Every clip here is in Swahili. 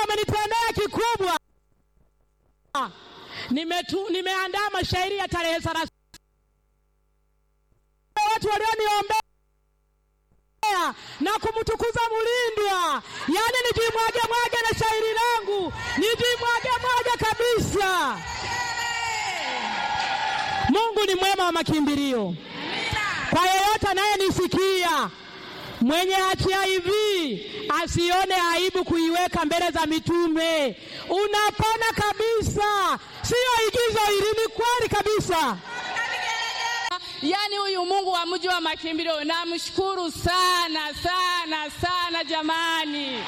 amenitendea kikubwa. Nimetu, nimeandaa mashairi ya tarehe thelathini watu walioniombea na kumtukuza Mulindwa, yaani nijimwage mwage na shairi langu nijimwage mwage kabisa. Mungu ni mwema wa makimbilio. Kwa yeyote anayenisikia mwenye HIV asione aibu kuiweka mbele za mitume. Unapona kabisa, siyo igizo hili, ni kweli kabisa. Yaani huyu Mungu wa mji wa makimbilio namshukuru sana sana sana jamani.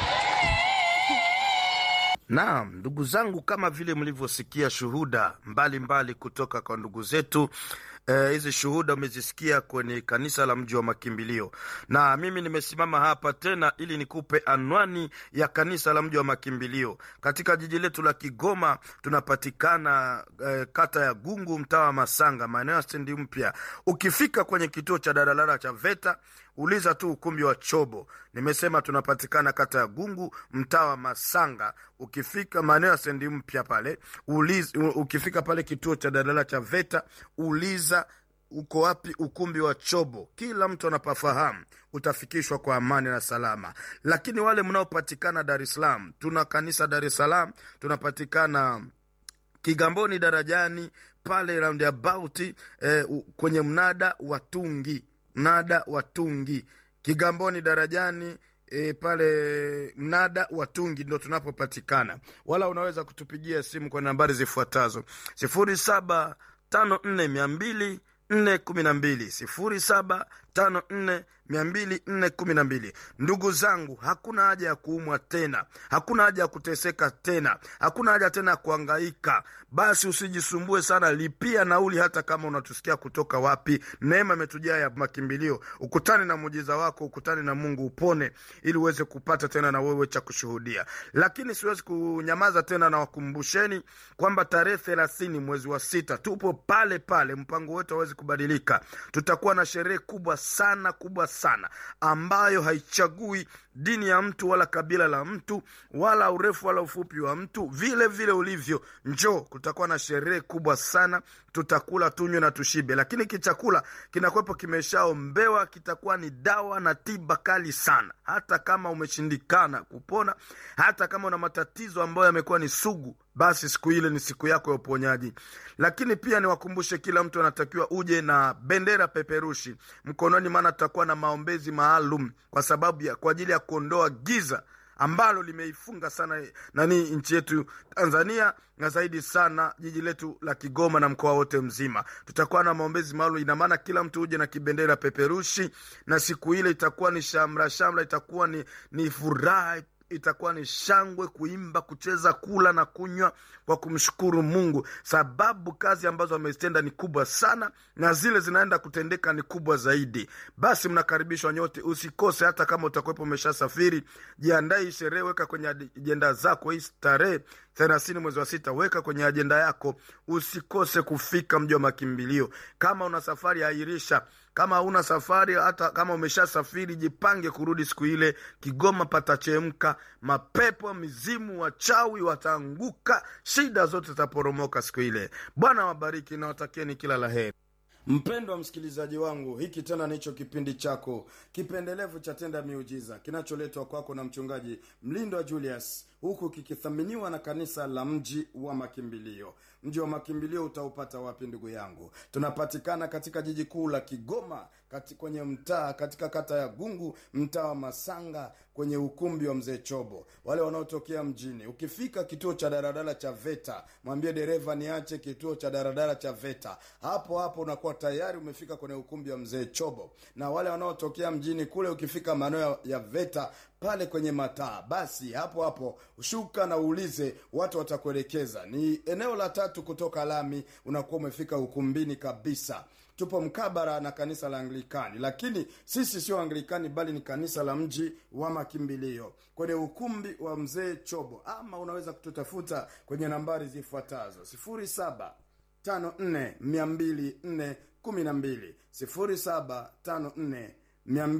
Naam, ndugu zangu, kama vile mlivyosikia shuhuda mbalimbali mbali kutoka kwa ndugu zetu hizi eh, shuhuda umezisikia kwenye kanisa la mji wa makimbilio, na mimi nimesimama hapa tena ili nikupe anwani ya kanisa la mji wa makimbilio katika jiji letu la Kigoma. Tunapatikana eh, kata ya Gungu, mtaa wa Masanga, maeneo ya stendi mpya. Ukifika kwenye kituo cha daladala cha VETA uliza tu ukumbi wa Chobo. Nimesema tunapatikana kata ya Gungu, mtaa wa Masanga. Ukifika maeneo ya stendi mpya pale uliza, ukifika pale kituo cha daladala cha VETA uliza uko wapi ukumbi wa Chobo. Kila mtu anapafahamu, utafikishwa kwa amani na salama. Lakini wale mnaopatikana Dar es Salaam, tuna kanisa Dar es Salaam, tunapatikana Kigamboni darajani pale roundabout eh, kwenye mnada wa Tungi, mnada wa Tungi Kigamboni darajani E, pale mnada wa Tungi ndo tunapopatikana, wala unaweza kutupigia simu kwa nambari zifuatazo sifuri saba tano nne mia mbili nne kumi na mbili sifuri saba tano nne mia mbili nne kumi na mbili. Ndugu zangu, hakuna haja ya kuumwa tena, hakuna haja ya kuteseka tena, hakuna haja tena ya kuangaika. Basi usijisumbue sana, lipia nauli, hata kama unatusikia kutoka wapi. Neema imetujaa ya makimbilio. Ukutane na muujiza wako, ukutane na Mungu, upone ili uweze kupata tena na wewe cha kushuhudia. Lakini siwezi kunyamaza tena, na wakumbusheni kwamba tarehe thelathini mwezi wa sita tupo pale pale, mpango wetu hawezi kubadilika. Tutakuwa na sherehe kubwa sana kubwa sana ambayo haichagui dini ya mtu wala kabila la mtu wala urefu wala ufupi wa mtu, vile vile ulivyo. Njoo, kutakuwa na sherehe kubwa sana, tutakula tunywe na tushibe, lakini kichakula kinakuwepo kimeshaombewa, kitakuwa ni dawa na tiba kali sana. Hata kama umeshindikana kupona, hata kama una matatizo ambayo yamekuwa ni sugu, basi siku ile ni siku yako ya uponyaji. Lakini pia niwakumbushe, kila mtu anatakiwa uje na bendera peperushi mkononi, maana tutakuwa na maombezi maalum kwa sababu ya kwa ajili ya kuondoa giza ambalo limeifunga sana nani nchi yetu Tanzania na zaidi sana jiji letu la Kigoma na mkoa wote mzima. Tutakuwa na maombezi maalum, ina maana kila mtu uje na kibendera peperushi, na siku ile itakuwa ni shamra shamra, itakuwa ni, ni furaha itakuwa ni shangwe, kuimba, kucheza, kula na kunywa kwa kumshukuru Mungu, sababu kazi ambazo amezitenda ni kubwa sana na zile zinaenda kutendeka ni kubwa zaidi. Basi mnakaribishwa nyote, usikose. Hata kama utakuwepo umeshasafiri, jiandae hii sherehe, weka kwenye ajenda zako hii tarehe thelathini mwezi wa sita, weka kwenye ajenda yako, usikose kufika mji wa makimbilio. Kama una safari, airisha kama hauna safari, hata kama umeshasafiri, jipange kurudi siku ile. Kigoma patachemka, mapepo, mizimu, wachawi wataanguka, shida zote zitaporomoka siku ile. Bwana wabariki na watakieni kila la heri. Mpendwa msikilizaji wangu, hiki tena nicho kipindi chako kipendelevu cha Tenda Miujiza kinacholetwa kwako na mchungaji Mlindwa Julius, huku kikithaminiwa na kanisa la Mji wa Makimbilio. Mji wa Makimbilio utaupata wapi ndugu yangu? Tunapatikana katika jiji kuu la Kigoma, kati kwenye mtaa katika kata ya Gungu, mtaa wa Masanga, kwenye ukumbi wa Mzee Chobo. Wale wanaotokea mjini, ukifika kituo cha daradara cha VETA, mwambie dereva niache kituo cha daradara cha VETA. Hapo hapo unakuwa tayari umefika kwenye ukumbi wa Mzee Chobo. Na wale wanaotokea mjini kule, ukifika maeneo ya VETA pale kwenye mataa, basi hapo hapo shuka na uulize, watu watakuelekeza. Ni eneo la tatu kutoka lami, unakuwa umefika ukumbini kabisa. Tupo mkabara na kanisa la Anglikani, lakini sisi sio Anglikani bali ni kanisa la Mji wa Makimbilio kwenye ukumbi wa Mzee Chobo, ama unaweza kututafuta kwenye nambari zifuatazo sifuri saba tano nne mia mbili nne kumi na mbili sifuri saba tano nne mia